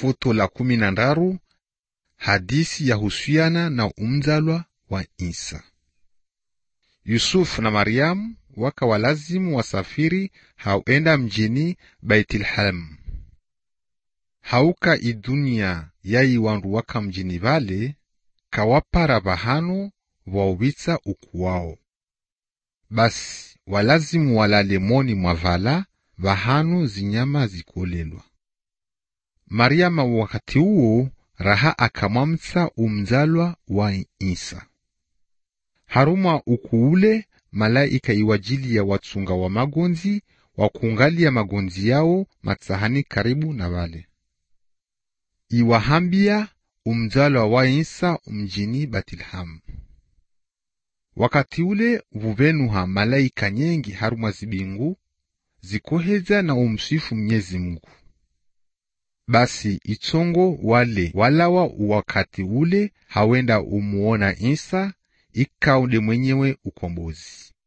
Futo la kumi na ndaru hadisi ya husiana na umzalwa wa Isa. Yusufu na Mariamu waka walazimu wasafiri hauenda mjini Baitilhamu. Hauka idunia yayi wandu waka mjini vale kawapara vahanu wauwitsa ukuwao. Basi walazimu walale moni mwavala vahanu zinyama zikolelwa. Mariama wakati uwo raha akamwamtsa umzalwa wa Isa. Haruma ukuule malaika iwajili ya watsunga wa magonzi wakungalia magonzi yao matsahani karibu na vale iwahambia umzalwa wa Isa mjini Batilhamu. Wakati ule vuvenuha malaika nyengi haruma zibingu zikoheza na umsifu Mnyezi Mungu. Basi itsongo wale walawa wakati ule hawenda umuona Isa ikaude mwenyewe ukombozi.